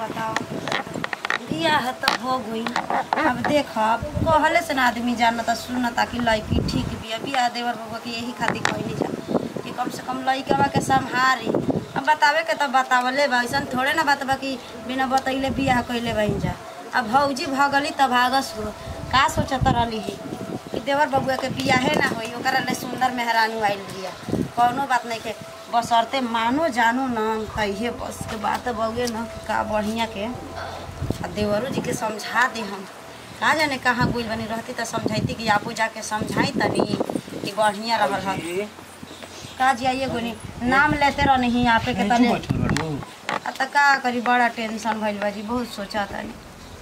बताओ बियाह त हो गई अब देख अब कहले से ना आदमी जानता सुनता कि लड़की ठीक बिया बियाह देवर बबुआ के यही खातिर कहली जा कि कम से कम लड़कवा के संहारी अब बतावे के तो बतावले बा ऐसा थोड़े ना बात बा कि बिना बतैले बियाह कैले बहिन जा अब भौजी भगली त भागस हो का सोचत रहली ही कि देवर बबुआ के बियाहे ना होई ओकरा ले सुंदर मेहरानू आइल बिया कौनो बात नहीं के बसरते मानो जानो न कहिए बस के बात बउए न का बढ़िया के आ देवरो जी के समझा दे हम का जाने कहाँ गुल बनी रहती तो समझाइती कि आपू जाके समझाई तनी कि बढ़िया रहल ह का जी आइए गोनी नाम लेते रह नहीं यहाँ पे के तने बैठल बाड़ू आ त का करी बड़ा टेंशन भइल बा जी बहुत सोचा तनी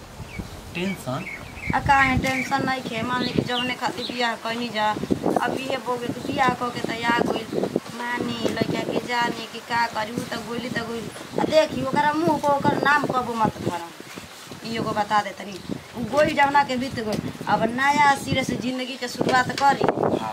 टेंशन आ काहे टेंशन नहीं खे मान ली कि जौने खातिर बियाह कैनी जा अब इहे बोगे कि बियाह कऽ के त आ गइल मानी लड़का के जानी कि का करी उ त गोइली त गोइल आ देखी ओकरा मुंह को ओकर नाम कबो मत धरम ई एगो बता दे तनी उ गोइल जवना के बीत गइल अब नया सिरे से जिंदगी के शुरुआत करी हाँ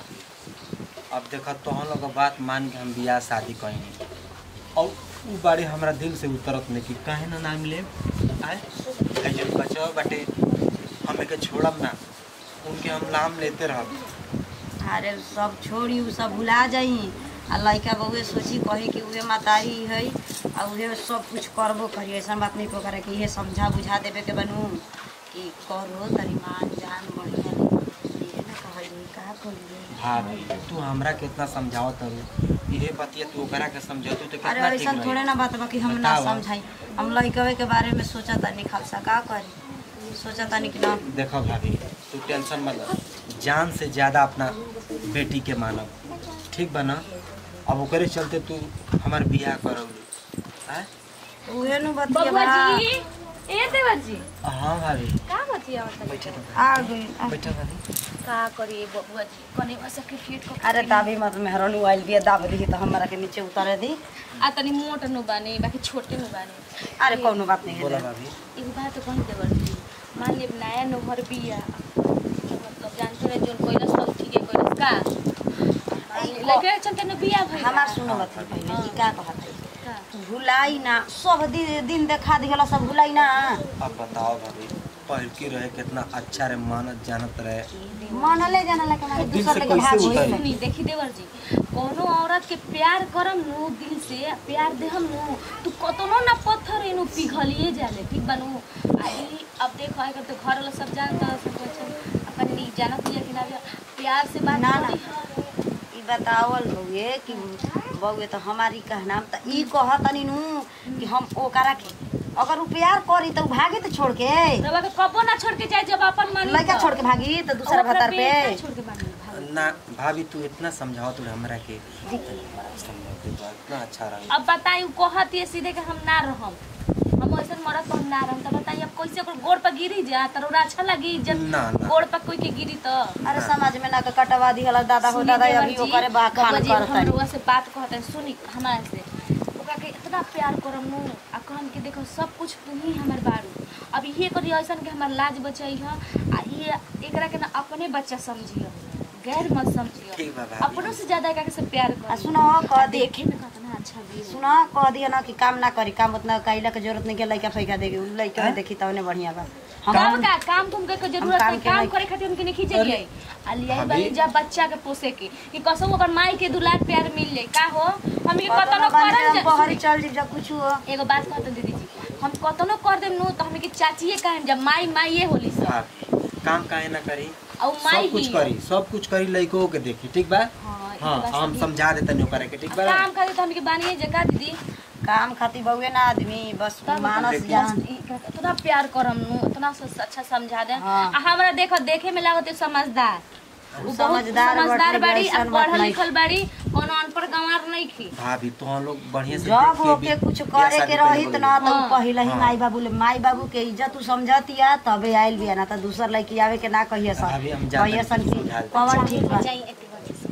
अब देखा तोहन लोग बात मान के हम बियाह शादी कहीं और उ बारे हमरा दिल से उतरत नहीं कि काहे ना नाम ले आए ऐ जो बचवा बाटे हमें के छोड़ब ना उनके हम नाम लेते रहब अरे सब छोड़ी उ सब भुला जाई आ लड़का बउए सोची कही कि उहे मातारी है आ उहे सब कुछ करबो करी ऐसा बात नहीं करे कि इहे समझा बुझा देवे के बनू कि करो तरी मान जान बढ़िया इहे ना कहली का करिए हाँ तू हमरा कितना समझावत हरु इहे बतिया तू ओकरा के समझातू तो अरे कितना ऐसा ठीक थोड़े रही ना बात बा कि हम ना बतावा। समझाई हम लड़कवे के बारे में सोचा तानी खालसा का करी सोचा तानी कि ना देखो भाभी तू टेंशन मत ले। जान से ज्यादा अपना बेटी के मानब ठीक बा ना अब ओकरे चलते तू हमार बियाह करौली आय उहे नु बतिया बबुआ बा जी ए देवर जी हाँ भाभी का बतिया होता बैठे आ गई आ बैठे भाभी का करी बबुआ जी कने बस के फीट को अरे दाबी मत मेहरनु आइल बिया दाब दी तो हमरा के नीचे उतारे दी आ तनी मोट नु बानी बाकी छोटे नु बानी अरे कोनो बात नहीं बोला है भाभी एगो बात तो कही देवर जी मान ले नया नोहर बिया मतलब जानते रहे जोन कोइलस सब ठीके कोइलस का लगे चलते न बिया भई हमार सुनो बती पहले हाँ। कि का कहत है का? भुलाई ना सब दि- दिन देखा दिहला सब भुलाई ना अब बताओ भाभी पहल की रहे कितना अच्छा रे मानत जानत रहे मनले जानला के मारे अब दिल दूसर से लेके कैसे भाग उतारी? गइल सुनी देखी देवर जी कोनो औरत के प्यार करम नु दिल से प्यार देहम नु तू कतनो ना पत्थर इनु पिघलिए जाले ठीक बनू आई अब देखो अगर तो घर वाला सब जानता सब अच्छा अपन नी जानत लिया कि ना बिया, प्यार से बात ना, ना। करी। ई बतावल बउए कि बउए तो हमारी कहना त ई कहतनी नु कि हम ओकरा के अगर उ प्यार करी त उ भागी त छोड़ के रवा के कबो ना छोड़ के जाए जब अपन मन लड़का छोड़ के भागी त दूसरा भतार पे छोड़ के भागी भागी। ना भाभी तू इतना समझाओ तू हमरा के समझाओ तू तो इतना अच्छा रहे अब बताई उ कहत ये सीधे के हम ना रहम हम ऐसे मरद हम ना रहम त बताई अब कैसे ओकर गोड़ पर गिरी जा त ओरा अच्छा लगी जब ना ना गोड़ पर कोई के गिरी त अरे समाज में ना के कटवा दिहला दादा हो दादा अभी ओकरे बा खान करता हम से बात कहते हैं सुनी हमारे से ओकरा के इतना प्यार करम नु आ कहम कि देखो सब कुछ तू ही हमर बारू अब ये करी ऐसन के हमर लाज बचाई ह आ ये एकरा के ना अपने बच्चा समझियो गैर मत समझियो ठीक बा भाभी अपनों से ज्यादा एकरा से प्यार आ कर सुनो कह दे देखे में कितना अच्छा भी सुन कह दिया ना कि काम ना करी काम उतना कैला के जरूरत नहीं के लड़का फैका देगी उ लड़का हैं? देखी तवने बढ़िया बा काम हम का काम तुम के जरूरत काम नहीं के काम नहीं- करे खातिर उनके नहीं खींचे आ लियाई भाभी। बानी जा बच्चा के पोसे के कि कसम ओकर माई के दुलार प्यार मिल ले का हो हम ये कतनो कतनो बानी करम हम जा- बहरी चल जी जब कुछ हो एगो बात कहते दीदी जी हम कतनो कर देम नु तो हमें की चाचिए कहेम जब माई माई होली सब भाभी काम काहे ना करी और माई सब कुछ ही करी सब कुछ करी लइको के देखी ठीक बा हाँ, ई हाँ बात हम सही। समझा देते ओकरा के ठीक बा काम करे तो हमके बानिए जका दीदी काम खातिर बउए ना आदमी बस तब मानस देखी। जान इतना प्यार करम नु इतना स- अच्छा समझा दे हाँ। आ हमरा देखो देखे में लागत है समझदार उ बहुत समझदार समझदार बाटे, बाड़ी आ ऐसन बात पढ़ल नहीं। लिखल बाड़ी कोनो अनपढ़ गंवार नहीं खी भाभी तो हम लोग बढ़िया से जब देख के ओके भी कुछ बियाह करे शादी के कइले रहित बोली। ना तो हाँ। पहिले ही हाँ। माई बाबू ले माई बाबू के इज्जत तू समझतिया तबे आइल बिया ना तो दूसर लड़की आवे के ना कहिए सन अभी हम जानते कहिए हैं, सन कि समझा देते। पवन ठीक बा जाई एक बार से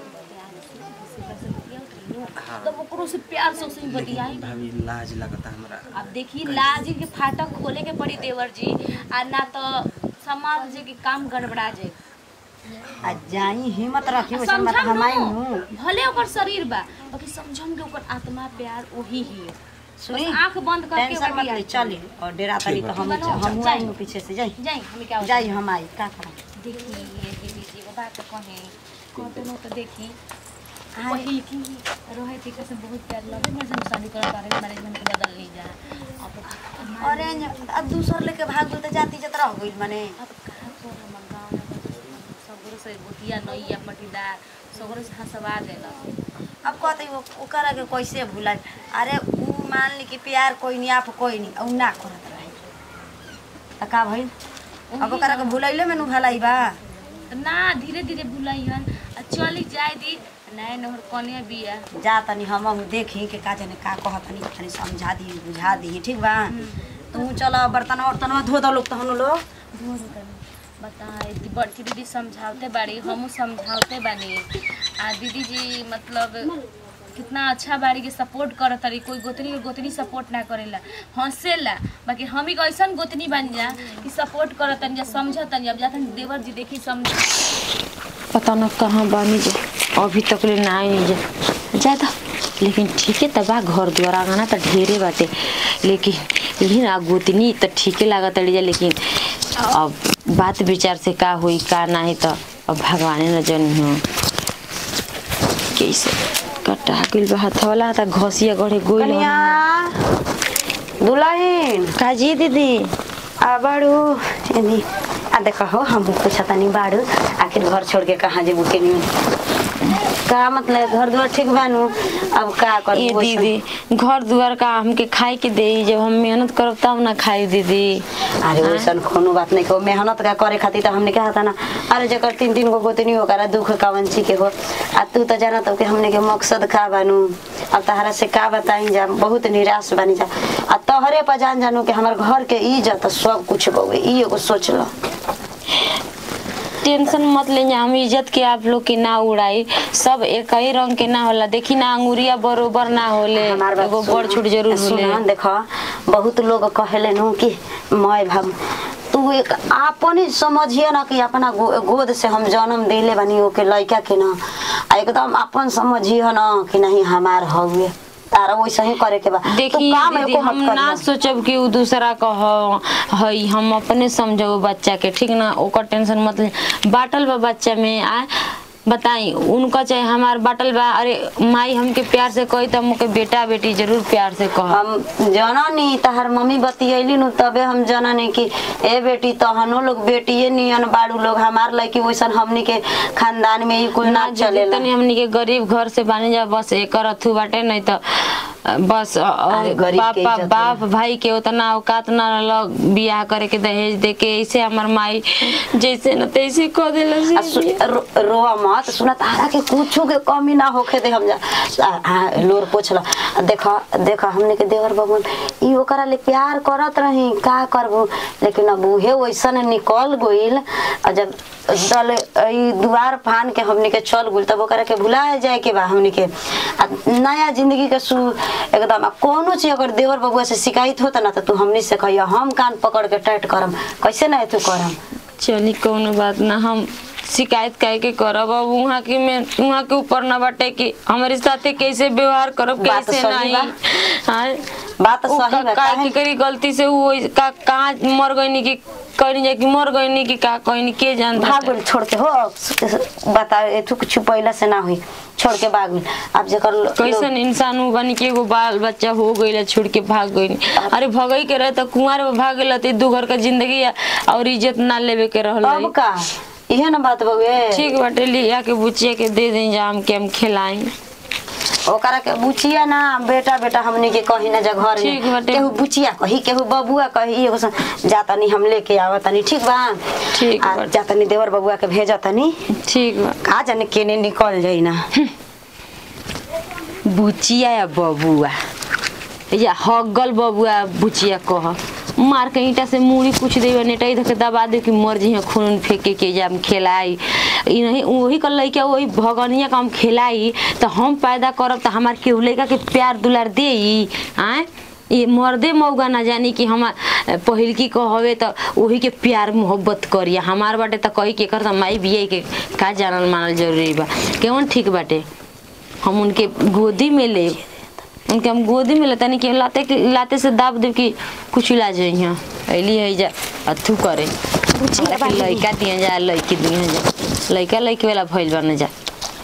हाँ। तब ओकरो से प्यार से उसे बतियाई लेकिन भाभी लाज लगता हमरा अब देखी लाज के फाटक खोले के पड़ी देवर जी आ ना तो समाज जी के काम गड़बड़ा जाए आ जाई हिम्मत रखी वैसे मत समझम हमाई नु, हूँ भले ओकर शरीर बा बाकी समझम के ओकर आत्मा प्यार वही ही है। सुनी बस आँख बंद करके टेंशन मत बढ़िया ले चली और डेरा तनी ठीक तो बा। हम बनवाओ, हम जाई। आएंगे पीछे से जाई जाई हमें क्या जाई हम आई का करम देखी ये दीदी जी एगो बात कहे कहते न तो देखी आई। पहिल की रहे थी कैसे बहुत प्यार लगे मेरे से शादी कर बारे मैनेजमेंट के बदल ली जा अब अरे अब दूसर लेके भाग गई तो जाती जतरा हो गई माने अब कहाँ को हमर गाँव में सगरो से गोतिया नैया पटीदार सगरो से हंसवा देला अब कहते वो ओकरा के कैसे भुलाई अरे ऊ मान ली कि प्यार कोई नहीं आप कोई नहीं और ना करत रहे त का भइल अब ओकरा के भुलैले में नु भलाई बा ना धीरे धीरे भुलाइहन आ चली जाए दी नए नहर कने बिया जा तनी हम हम देखी के का जाने का कहत तनी तनी समझा दी बुझा दी ठीक बा तू चल बर्तन वर्तन धो दो लोग तहनु लोग धो दो तनी। बता दी बड़की दीदी समझाते बाड़ी हमहू समझाते बानी आ दीदी जी मतलब कितना अच्छा बाड़ी के सपोर्ट करत तारी कोई गोतनी के गोतनी सपोर्ट ना करेला हंसेला बाकी हम ही ऐसन गोतनी बन जा कि सपोर्ट करत तनी जा समझत तनी अब जातन देवर जी देखी समझ पता न कहाँ बानी जे अभी तक ले ना आई जे ज्यादा लेकिन ठीक है तबा घर द्वार आंगना तो ढेरे बाटे लेकिन यही ना गोतनी तो ठीके लागत अड़ी जा लेकिन अब बात विचार से का हुई का नहीं तो अब भगवाने न जन हो कैसे कटा गइल बा हथवाला त घसिया गढ़े गोइल कनिया दुल्हन काजी दीदी आ बाड़ू एनी आ देखो हो हम पूछा तनी बाड़ू आखिर घर छोड़ के कहाँ जेबू के नहीं का मतलब घर द्वार ठीक बानू अब का कर ये दीदी घर दुआर का हमके खाए के दे जब हम मेहनत करब तब ना खाई दीदी अरे वैसन कोनो बात नहीं को मेहनत का करे खातिर तो हमने कहा था ना अरे जकर तीन तीन गो गोतनी हो करा दुख का वंशी के हो आ तू तो जाना तो कि हमने के मकसद का बानू अब तहरा से का बताई जा बहुत निराश बनी जा आ तोहरे पर जान जानू कि हमार घर के इज्जत सब कुछ बउए ई एगो सोच लो टेंशन मत ले हम इज्जत के आप लोग के ना उड़ाई सब एक ही रंग के ना होला देखी ना अंगुरिया बरोबर ना होले हमार बात एगो सुन। बड़ छूट जरूर होले सुन, देखो बहुत लोग कहेले नु कि मैं भाग तू एक आपन ही समझिए ना कि अपना गो, गोद से हम जन्म दिले बनी ओके लड़का के ना आ एकदम अपन समझिए ना कि नहीं हमार हउए तारा वैसे ही करे के बा तू देखी काम दीदी एको हम मत ना करिया। सोचब कि उ दूसरा का ह हई हम अपने समझब बच्चा के ठीक ना ओकर टेंशन मत ले बाटल बा बच्चा में आ बताई उनका चाहे हमार बाटल बा अरे माई हमके प्यार से कही त मुके बेटा बेटी जरूर प्यार से कह हम जननी तहर मम्मी बतियैली नु तबे हम जननी कि ए बेटी तहनो लोग बेटिए नियन बाड़ू लोग हमार लड़की वैसन हमनी के खानदान में ही कुल ना चलेला तनी हमनी के गरीब घर से बानी जा बस एकर अथु बाटे नहीं तो बस अ, अ, अरे गरीब के बाप इज्जत बाप भाई के उतना औकात ना लग बियाह करे के दहेज दे के ऐसे हमर माई जैसे न तैसे कह देला आ सु- रो- रोआ मत सुना तारा के कुछो के कमी ना होखे दे हम जा आ, आ, लोर पोछला आ, देखा देखा हमने के देवर बबन ई ओकरा ले प्यार करत रही का करबू लेकिन अब उहे वैसन निकल गइल आ जब दल ई दुआर फान के हमने के चल गइल तब ओकरा के भुला जाए के बा हमने के आ नया जिंदगी के सु एकदम आ कोनो चीज अगर देवर बबुआ से शिकायत होता ना तो तू हमनी से कहिया हम कान पकड़ के टाइट करम कैसे ना तू करम चली कौनो बात ना हम शिकायत काहे के करब अब वहाँ के में वहाँ के ऊपर ना बाटे कि हमारे साथे कैसे व्यवहार करब बात कैसे सही नहीं बा। हाँ बात उ सही का- बा, काहे काहे? की करी गलती से वो का कहाँ मर गई कि कहनी जा कि मर गई कि का कहनी के जान भाग गइल छोड़ के हो बता एथु कुछ पहिला से ना हुई छोड़ के भाग गइल अब जेकर लो- कैसन इंसान हूँ बनी के एगो बाल बच्चा हो गई छोड़ के भाग गई अरे भगई के रहे तो कुंवार में भाग गई तो दू घर का जिंदगी और इज्जत ना लेवे के रहल अब का इहे ना बात बउए ठीक बाटे लिया के बुचिया के दे दें जाम के हम खिलाई ओकरा के बुचिया ना बेटा बेटा हमनी के कही ना जा घर ठीक में बाटे। केहू बुचिया कही केहू बबुआ कही एगो सन जातनी हम लेके आवतनी ठीक बा ठीक आ, बाटे। जातनी देवर बबुआ के भेजतनी ठीक बा का जाने केने निकल जाई ना बुचिया या बबुआ या हगल बबुआ बुचिया कह मार के ईटा से मूड़ी कुछ देवे नेटाई धके दबा दे कि मर जी खून फेंके के जाम खेलाई ई नहीं वही कर लइका वही भगनिया का हम खेलाई तो हम पैदा करब तो हमार केहू लइका के प्यार दुलार दे आए ये मर्दे मौगा ना जानी कि हमार पहिलकी कहवे तो वही के प्यार मोहब्बत करिया हमार बाटे तो कही के कर माई बिया के का जानल मानल जरूरी बा केवन ठीक बाटे हम उनके गोदी में ले उनके हम गोदी में लेता नहीं कि लाते के लाते से दाब दे कि कुछ इलाज है यहाँ अली है जा अथू करे लेकिन लड़का दिए जा लड़की दिए जा लड़का लड़की वाला भइल बने जा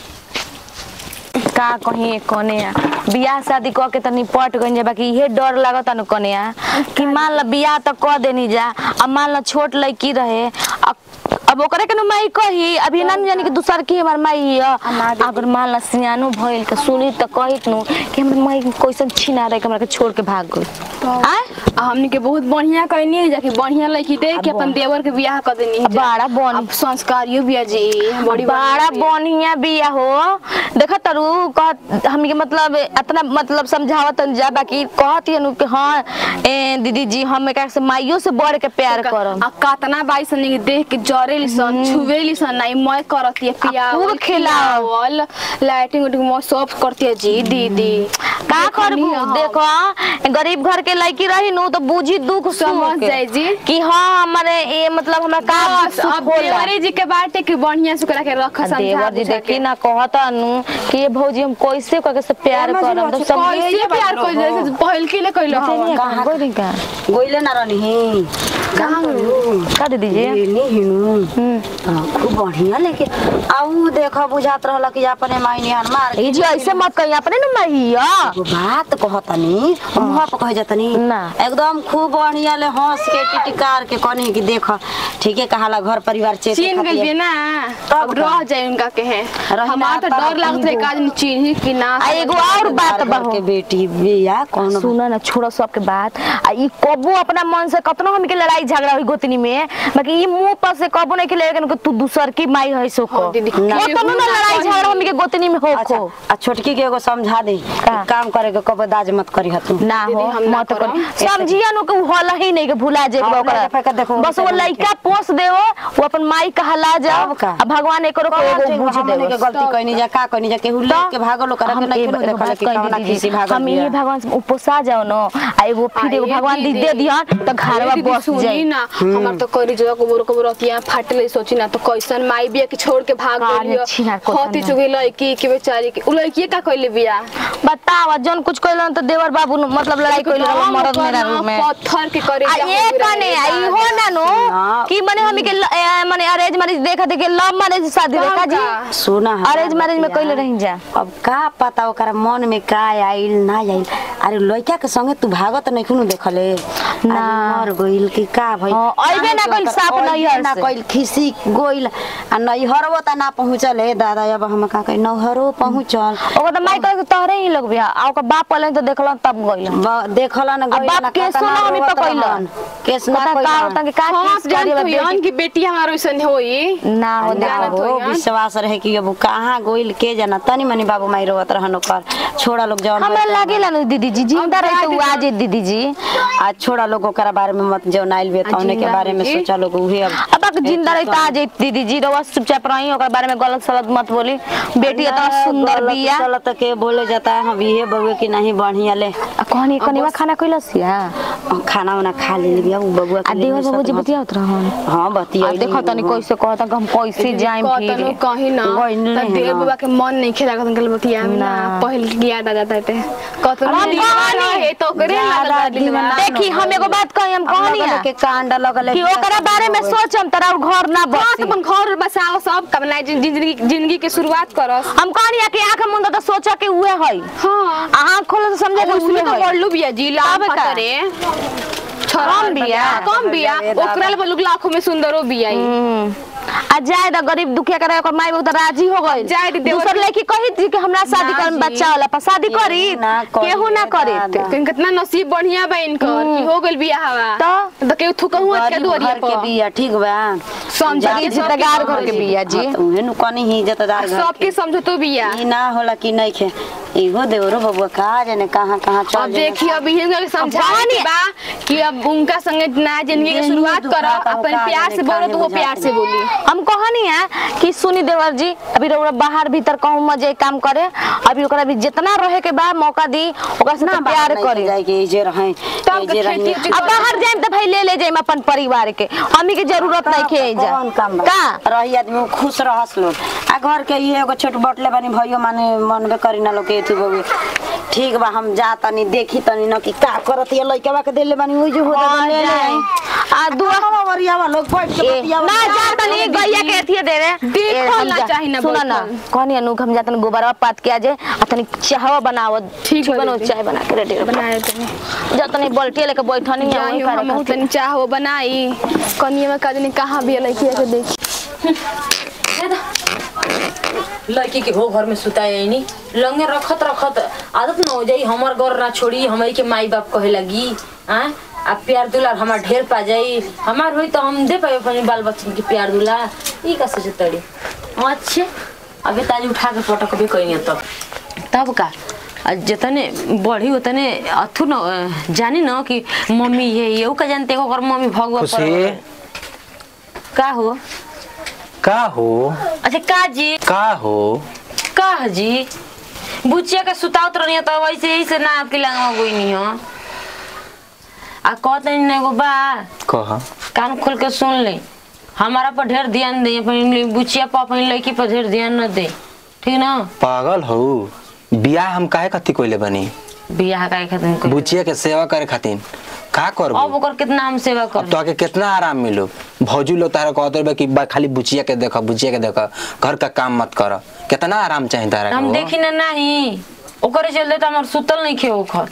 का कहीं कोने आ बियाह शादी क के तनी पट गई जा बाकी इहे डर लागत न कोने आ कि मान ला बियाह त क देनी जा अब मान ला छोट लड़की रहे अब अब ओकरे के न माई कही अभी ना जानी कि दूसर की हमार माई है अगर मान ला सियानो भइल के सुनी त कहित नु कि हमर माई कैसन छिना रहे के हमरा के छोड़ के भाग गई आय आ हमनी के बहुत बढ़िया कहनी है जाके बढ़िया लड़की दे के अपन देवर के बियाह कर देनी है बड़ा बन अब संस्कारियो बिया जी बड़ी बड़ा बढ़िया बिया हो देख तरु कह हमके मतलब इतना मतलब समझावत जा बाकी कहत नु कि हां ए दीदी जी हम एकरा से माइयो से बढ़ के प्यार करम आ कातना बाई सन के देख के जरे लिसन छुवे लिसन नहीं मैं करती है पिया खूब खिलावल। लाइटिंग उटिंग मैं सब करती है जी दीदी का करबू देखनी हम। देखो गरीब घर के लड़की रही नु तो बूझी दुख सुख समझ के। जाई जी। कि हां हमारे ये मतलब हमरा का दुख बस सुख अब होला देवरे जी के बाटे के बढ़िया से करा के रख आ समझा देवर जी बुझा देखी के। ना कहता नु कि ये भौजी हम कैसे करके से प्यार करम तो सब कैसे प्यार कर जैसे पहिल के ले कइलो हम कहां गई का गोइले ना रहनी कहां का दीदी जी नहीं हिनू हम्म हाँ, खूब बढ़िया लेके आऊ देखो बुझात रहल कि अपने मायने हन मार ए जी ऐसे मत कही अपने न मैया वो बात कहतनी मुँह पर कह जतनी ना। एकदम खूब बढ़िया ले हंस के टिटिकार के कहनी कि देख ठीके कहाला घर परिवार चेते चीन गई खातिर। ना तब अब का? रह जाए उनका के है रही हमारा तो ना, डर तब लागत है इनको- काज में चीन कि ना आ एगो और बात घर बहू के बेटी बिया कौन सुन ना छोड़ो सबके बात आ ई कबो अपना मन से कतनो हमके लड़ाई झगड़ा हुई गोतनी में बाकी ई मुंह पर से कबो नहीं के लेकिन कि तू दूसर की माई है सो को हाँ, दीदी, कतनो ना लड़ाई झगड़ा हमके गोतनी में हो अच्छा को आ छोटकी के एगो समझा दे का? काम करे के कबो दाज मत करी हतू ना दीदी, हो हम ना मत कर करम। समझिया नु के होला ही नहीं के भुला जे हाँ, ओकरा अपने के देखो, बस वो बेचारा लइका पोस देओ वो अपन माई कहला जा तब का? आ भगवान एकरो को एगो बुझ हमने के देओ गलती कहनी जा का कहनी जा केहू ले के भागलो करे के हम नहीं एगो- केहू एगो देखल बात कि कही कवना दीदी, खीसी भागल हम ये बिया। भगवान से उपोसा जाओ न आ एगो फिर एगो आइए भगवान दी दीदी। दे दिहन तो घरवा दीदी, बस सुनी जाई ना हमार तो करी जो को बोरो को बोरो किया फाटले सोची ना तो कैसन माई बिया के छोड़ के भाग का गई छिना को होती तना। चुगी लड़की के बेचारी के उ लड़की का कइले बिया बतावा जौन कुछ कइलन तो देवर बाबू न मतलब लड़ाई कइल रहल मरद मेरा रूप में पत्थर के करे आ ये कने आई हो ना नो ना। कि माने हम के ल- ए, माने अरेंज मैरिज देखा देखे लव मैरिज शादी देखा जी सुना है अरेंज मैरिज में कइले रही जा अब का पता ओकरा मन में का आइल ना आइल अरे लड़का के संगे तू भागत नहीं खुनु देखले ना। अरे मर गइल कि का भइल हाँ, अइबे ना कइल साफ अइबे नैहर ना से। कइल खिसी गइल आ नैहरवो त ना पहुँचल हे दादा अब हम का कहि नैहरो पहुँचल ओकर तो माई कहे कि तोहरे ही लोग बिया आ ओकर बाप पहले तो देखलन तब गइल ब- देखलन अब गइल बाप ना केसो कतना ना हमी रोवत पकइलन। रहन। केस ना पता का कइलन। होता कि का हाँ केस जान करी तो बा यान बेटी की बेटी हमार वैसन होई ना हो ना देखो हो यान। विश्वास रहे कि अब कहाँ गइल के जाना तनी मनी बाबू माई रोवत रहन ओकर छोड़ा लोग जवन हमरा होइत लागेला न दीदी जी जिंदा अब रही तो जाके वो आज दीदी जी आज छोड़ा लोग ओकरा बारे में मत जौन आइल बे तौने के जिंदा बारे में रही। सोचा लोग उहे अब अब तक जिंदा रही तो आ जाई दीदी जी रवा चुपचाप रही ओकर बारे में गलत सलत मत बोली बेटी इतना सुंदर गलत बिया सलत के बोले जाता है हम ये बउए की नहीं बढ़िया ले आ कहनी कनीवा खाना कइलस या और खाना वाना खा ले बिया उ बबुआ आ के देवर बाबू जी लिए बतियावत रहन हां बतिया आ देखो तनी कैसे कहता कि हम कैसे जाएं कतनो फिर कहीं ना गइल नहीं त है देव ना। बाबा के मन नहीं खेला कतन के बतिया में ना ना। पहले की याद आ जाता थे कतनो हम दीवार कहानी- है तो करे ज्यादा लगा दीवाना देखी हम एगो बात कही हम कहनी लगल है के कांड लगल कि ओकरा बारे में सोचम तोरा घर ना बस बसी अपन घर बसाओ सब कमना जिंदगी जिंदगी के शुरुआत करस हम कहनी है कि आंख मुंद तो सोचा कि उहे है हाँ आंख खोलो तो समझे कि उसमें उहे तो है बोललू बिया जी लाभ तब का? करे कम बिया? कम बिया अरे दादा। ओकरा ले लोग लाखों में सुंदरो बिया ई। हम्म। आ जाए तो गरीब दुखिया करे ओकर माई बाबू तो राजी हो गइल जाए तो देवर दूसर के- लड़की कही थी कि हमरा शादी ना कर जी। बच्चा होला पर शादी करी ना करी केहू ना करे दादा। कहीं कितना नसीब बढ़िया बा इनकर कि हो गइल बिया हवा तो? तो केहू थुकहु के गरीब दुआरिया घर के पर बिया ठीक बा समझ जाके के सबके जितगार घर के समझ बिया जी हाँ, तो उहे नु कनी ही इज्जतदार घर सबके समझतो बिया ई ना होला कि नहीं खे इहो देवरो बबुआ कहा जाने कहाँ कहाँ चल अब जाने। देखिए अब इहे गल समझा अब के बा कि अब उनका संगे नया जिंदगी की यही शुरुआत दुखा करो का अपन होता प्यार है, से बोलो तो वो काहे प्यार से बुझाते बोली हम कहनी है कि सुनी देवर जी अभी रउरा बाहर भीतर कहूं मजे काम करे अभी ओकरा भी जितना रहे के बा मौका दी ओकरा से तो प्यार करे जाए के जे रहे तब जे खेती रहे उती अब बाहर जाए तो भाई ले ले जाए अपन परिवार के हमी के जरूरत नहीं खे जा कौन काम बा? का रही आदमी खुश रहस लोग आ घर के ये एगो छोट बटले बानी भइयो माने मनबे करी ना लोग के तू बबू ठीक बा हम जा तनी देखी तनी न कि का करत ये लइका के देले बानी ओइ जो होता हाँ, ले ले जाए। आ दुआ दुआ वरियावा लोग बैठ के ए, बतियावा ना जा तनी गैया के अथिए दे रे देखो ए, हम ना जा- चाही ना सुना ना बैठल। कहनी अनुक हम जातन गोबरवा पात के आजे आ तनी चाहवा बनाव ठीक बा बनो दीदी। चाय बना के रेडी बनाए तनी जातनी बल्टी लेके बैठनी है वही जाही करे हम खातिर। तनी चाह वो बनाई कनिया में कजनी कहाँ भी लड़की के देखी लड़की के हो घर में सुताए नहीं लंगे रखत रखत आदत न हो जाई हमर घर ना छोड़ी हमई के माई बाप कहे लगी आ आ प्यार दुलार हमार ढेर पा जाई हमार होई तो हम दे पाए अपने बाल बच्चन के प्यार दुलार ई का सोचे तड़ी अच्छे अबे ताज उठा के पटक भी कहीं तब तब का आ जतने बढ़ी उतने अथु न अ, जानी न कि मम्मी ये ये का जानते हो अगर मम्मी भगवा खुशी का हो का हो अच्छा का जी का हो कह जी बुचिया के सुतावत रहनी तो वैसे ही से ना आपके लगा कोई नहीं हो आ कहते नहीं एगो बा कहा कान खोल के सुन ले हमारा पर ढेर ध्यान दे अपनी बुचिया पर अपनी लड़की पर ढेर ध्यान न दे ठीक ना पागल हो बियाह हम काहे कथी कोइले बनी बियाह का खातिर कोई- बुचिया के सेवा करे खातिर का अब करबो ओकर कितना हम सेवा अब कर तो आके कितना आराम मिलो भौजी लोग तारा कहते बा कि बा खाली बुचिया के देखा बुचिया के देखा घर का काम मत कर कितना आराम चाहिए तारा हम के देखी ना नहीं ओकरे चलते तो हमार सुतल नहीं खे ओखर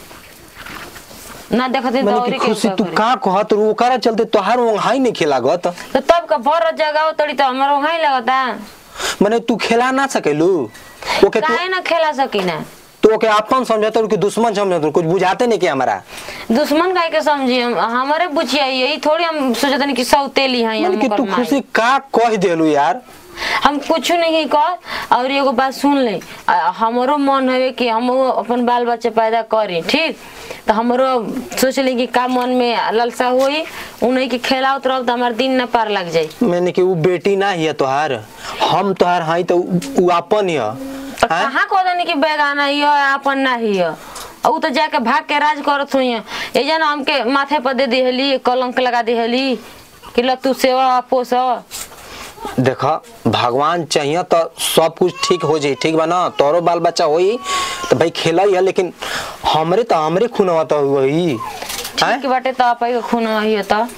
ना देखते तो मैंने औरी कि के खुशी का तू करी। का कहत रू ओकरा चलते तोहार ओंघाई नहीं खिलागत तो तब का भर जगह तड़ी तो हमार वहां लगता मैंने तू खेला ना सकेलू ओके तू काहे ना खेला सकी ना तू ओके अपन समझत रू कि दुश्मन समझत कुछ बुझाते नहीं कि हमारा दुश्मन काहे के समझी हम हमारे बुचिया यही थोड़ी हम सोचते नहीं कि सौतेली हैं मैंने हम कि ओकर तू माई। खुशी का कह देलू यार हम कुछ नहीं कर और एगो बात सुन ले आ, हमरो मन है कि हम अपन बाल बच्चे पैदा करी ठीक तो हमरो सोच ली कि का मन में ललसा हुई उन्हीं के खेलावत रह तो हमार दिन न पार लग जाई मैंने कि वो बेटी ना ही है तोहार हम तोहार हई तो उ अपन ही है तो कहाँ को दनी कि बेगाना ही है अपन ना ही है और उ तो जाके भाग के राज करत हुई है ये जन हमके माथे पर दे दिहली कलंक लगा दिहली कि ल तू सेवा पोस देखा भगवान चाहिए तो सब कुछ ठीक हो जाई ठीक बा ना तोरो बाल बच्चा होई तो भाई खेला ही है लेकिन हमरे तो हमरे खून तो वही ठीक बाटे तो आप खून ही है तो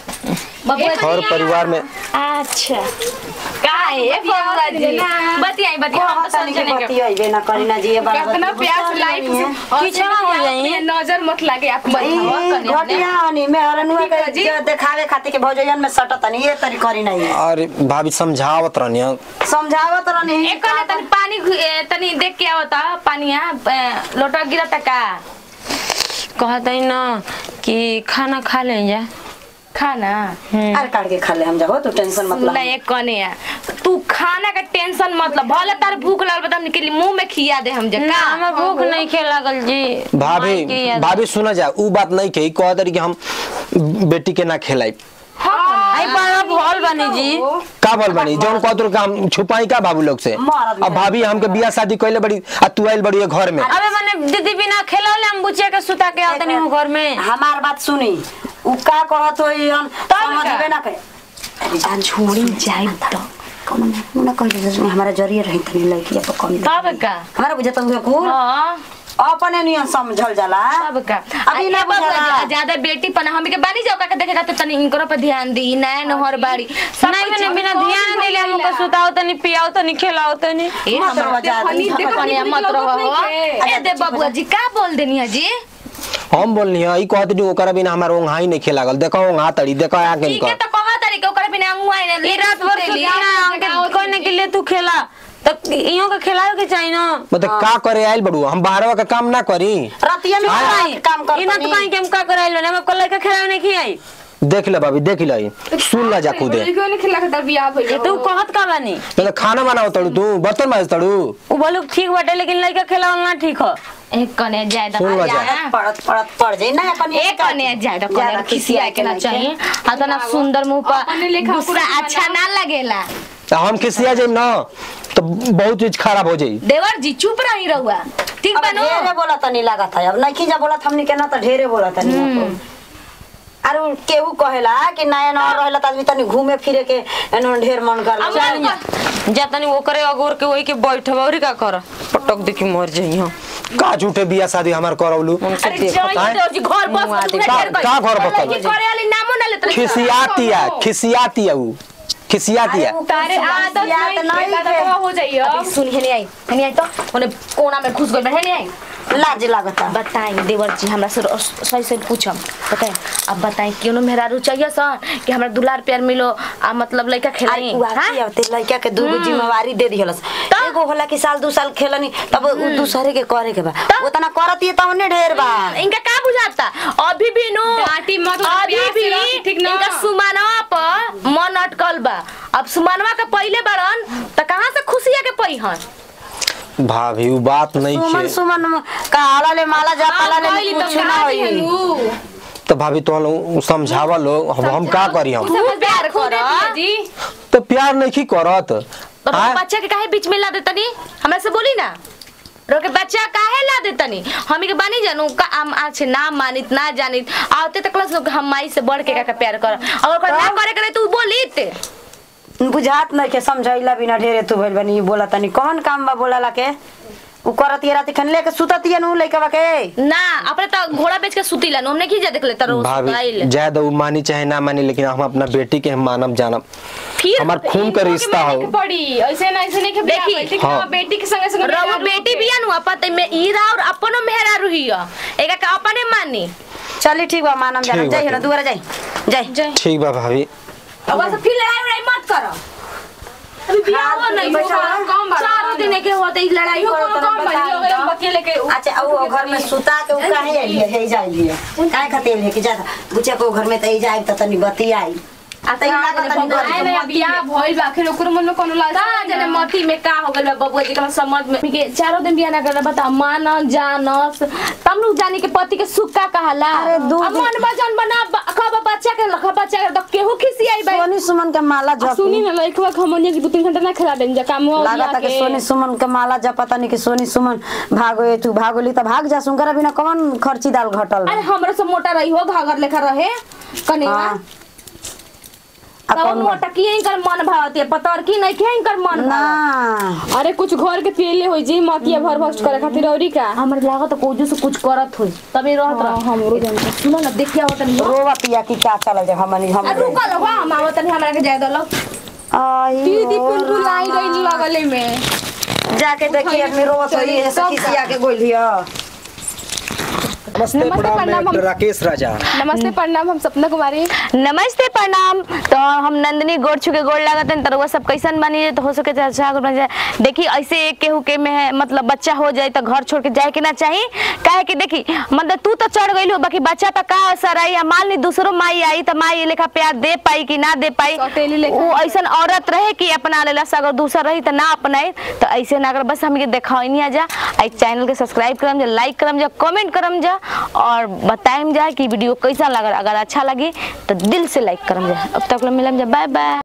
घर परिवार में अच्छा का है बबुआ जी बतियाई बतियाई हम तो तनी के समझने के बतियाइबे ना करी ना जी ये बात कितना प्यास लाइफ पीछे ना हो जाई नजर मत लागे आप घटिया हनी मैं हरनुआ के जो देखावे खातिर के भौजयन में सटत नहीं ये तरी करी नहीं अरे भाभी समझावत रहनी समझावत रहनी एक कने तनी पानी घु- ए, तनी देख के आवता पानिया ए, लोटा गिरा टका कहते ना कि खाना खा ले जा खाना अरे काट के खा ले हम जाओ तू टेंशन मत सुना ला एक कने आ, तू खाना का टेंशन मतलब भले तार भूख लगल बता निकली मुंह में खिया दे हम ना जका हमें भूख नहीं खे लागल जी भाभी माई के याद- भाभी सुना जा ऊ बात नहीं कही कह दरी कि हम बेटी के ना खेलाई आई पर भोल बनी जी का बोल बनी जौन कहत रहो कि हम छुपाई का बाबू लोग से मरद अब भाभी हमके बियाह शादी कइले बड़ी आ तू आइल बड़ी है घर में अबे मैंने दीदी बिना खेलौले हम बुचिया के सुता के आते नहीं हूँ घर में हमार बात सुनी उ का कहत होई हम समझबे ना करे अरे जान छोड़ी जाई तो कौन ना कहि हमारा जरिए रही तनी लड़की अब कम तब का हमारा बुझत हुए कुल हां अपने नियन समझल जाला तब का अभी ना बाबा बुझला। ज्यादा बेटी पन हम के बानी जाओ का देखे जाते तनी इनकरो पे ध्यान दी नया नहर बाड़ी सब नहीं कुछ मैंने बिना कौन ध्यान दिले भइला? हमको सुताओ तनी पियाओ तनी खिलाओ तनी ए मत हमर- रहो जा देखो, नी- देखो, कनिया नी- मत लगत रहो नहीं हो। के। ए दे बबुआ जी का बोल देनी है जी हम बोलनी है ई कहत रही ओकरा बिना हमार ओंघाई नहीं खेलागल देखो ओंघा तड़ी देखो आके ठीक है इनकर तो कहा तरीके ओकरे बिना मुआई ने ये रात भर सुती ना हमके कहने के लिए तू खेला तो इहो के खिलाओ के चाहिए ना मतलब का करे आइल बड़ू हम बाहरवा का काम ना करी रतिया में आई काम कर इना तो कहीं के हम का कराइलो ना हम कल के खिलाओ नहीं खियाई देख ले भाभी देख ले सुन ला जा खुदे क्यों नहीं खिला के बियाह ये भइल तू कहत का बानी मतलब खाना बनाओ तड़ू तू बर्तन माज तड़ू वो बोलो ठीक बाटे लेकिन लड़का खिलाओ ना ठीक हो एक कने जाए तो सुन ला जा। पड़त पड़त पड़ जाई ना अपन एक कने जाए तो ज्यादा कने खिसिया के ना चाहिए आ तो ना सुंदर मुंह अपने पर लेखा गुस्सा पूरा अच्छा ना लगेला तो हम खिसिया जाइम ना तो बहुत चीज खराब हो जाई देवर जी चुप रही रहुआ ठीक अब बनो ढेरे बोला तनी लागत है अब नहीं जा बोला हमनी के ना तो ढेरे बोला तनी अरे उ केहू कहेला कि नया नया रहेला त आदमी तनी घूमे फिरे के एनो ढेर मन करला चल जा जा तनी ओकरे अगोर के वही के बैठब और का कर पटक दे के मर जाई हो का झूठे बिया शादी हमार करौलू उनसे अरे देखो जाई आएं? तो जी घर बस मुआ के दे। तू का- घेर गई। का घर बस लड़की करे वाली नामो ना लेत रही। खिसियातिया खिसियातिया ऊ खिसियातिया तारे आदत नहीं नहीं नहीं है। हो जाइए अभी सुन हेने आई हेने आई तो ओने कोना में घुस गई हेने आई लाज लागता बताई देवर जी हमरा से सही से पूछम बताई अब बताई क्यों मेहरारू चाहिए सर कि हमरा दुलार प्यार मिलो आ मतलब लड़का खेलाई आई उआची आवते लड़का के दूगो जिम्मेवारी दे दिहलस एगो होला कि साल दू साल खेलनी तब उ दूसरे के करे के बा उतना करती त उन्हें ढेर बा इनका का बुझाता अभी भी नो डांटी मत, अभी प्यार से भी रही, ठीक ना? इनका सुमानवा पर मन अटकल बा अब सुमानवा के पहले बड़न त कहां से खुशिया के पहिहन भाभी ऊ बात नहीं सुमन खे सुमन काला ले माला जा पाला ले कहली तो कुछ ना कहा होई दिहनु तो भाभी तो हम समझावा लो हम हम का करी हम तू प्यार कर जी तो प्यार नहीं की करत तो आय? बच्चा के काहे बीच में ला देतनी हमरा से बोली ना रोके बच्चा काहे ला देतनी हम के बानी जानू का हम आज ना मानित ना जानित आते तक क्लास लोग हम माई से बढ़ के का प्यार कर और ओकर ना करे करे तू बोली बुझात नहीं के समझैला बिना ढेरे तू भइल बनी बोला तनी कौन काम बा बोला के उ करत ये राती खन लेके सुततिया नु लइका के ना अपने तो घोड़ा बेच के सुती ला हमने की जा देख ले तरो भाभी जायद ऊ मानी चाहे ना मानी लेकिन हम अपना बेटी के हम मानब जानब फिर हमार खून का रिश्ता हो पड़ी ऐसे ना ऐसे नहीं के बियाह देखी, भइल, ठीक हाँ। ना बेटी के संगे संगे रवा मेहरारू बेटी के। बिया नु अपते में ईरा और अपनो मेहरा रुहिया एका का अपने मानी चली ठीक बा मानम जाना ठीक बा, जाई ना ठीक। दुआरा जाई जाई ठीक बा भाभी अब बस फिर लड़ाई उड़ाई मत करो अभी बियाह हो नहीं बैठा होगा रहो। कम चारों दिन के होते ही लड़ाई इहो करो कौन काम भइल, हो गइल, बकेले के अच्छा अब वो घर में सुता के उ काहे आइलिए हे जाइलिए काहे खातिर आइलिए कि ज्यादा बुच्चा को घर में त ई जाई त तनी बती आई आ त ई लागत तनी घर आए के नया बियाह भइल बा आखिर ओकरो मन में कोनो लाज का जने मती में का हो गइल बा बबुआ जी के समझ में के चारों दिन बियाह ना कर बता मान जानस तब लोग जाने के पति के सुख का कहला अरे दू अब दिन- मन बजन बना कब बच्चा के लख बच्चा के तो केहू खिसी आई भाई सोनी सुमन के माला जप सुनी ना लइकवा हमनिया के दो तीन घंटा ना खिला देन जा काम हो लागत कि सोनी सुमन के माला जप पता नहीं कि सोनी सुमन भागो तू भागोली त भाग जा सुनकर बिना कौन खर्ची दाल घटल बा? अरे हमरा से मोटा रही हो घाघर लेखा रहे कनेवा हाँ। आ तब कौन मोटा की इनकर मन भावती पतर की नहीं के इनकर मन ना भावत अरे कुछ घर के तेले होई जी मतिया भर भर करे खातिर औरी का हमर लागत कोजू से कुछ करत होई तभी रहत रह हमरो जानता सुनो ना देखिया होत नहीं रोवा पिया की का चल जा हमनी हम रुका लो हम आवत नहीं हमरा के जाय दलो आई दीदी हो पुल लाई गई लगले में जाके देखिए आदमी रोवत होई ऐसे किसिया के गोलिया नमस्ते नमस्ते, प्रणाम प्रणाम, मैं हम- राकेश राजा नमस्ते प्रणाम हम सपना कुमारी नमस्ते प्रणाम तो हम नंदिनी गोड़ छुके गोड़ लागत हैं तो सब कैसन बनी तो हो सके तो अच्छा बन जाए देखी ऐसे एक केहू के में मतलब बच्चा हो जाए तो घर छोड़ के जाए के ना चाहिए काहे कि देखी मतलब तू तो चढ़ गई हो बाकी बच्चा पे का असर आई या मान ली दूसरो माई आई तो माई ये लेखा प्यार दे पाई कि ना दे पाई सौतेली लेखा। वो ऐसन औरत रहे कि अपना लेला से अगर दूसरा रही तो ना अपनाए तो ऐसे ना अगर बस हमके देखा नहीं आ जा आई चैनल के सब्सक्राइब करम जा लाइक करम जा कमेंट करम जा और बताएम जा कि वीडियो कैसा लगा अगर अच्छा लगी तो दिल से लाइक करम जा अब तक मिलम जा बाय बाय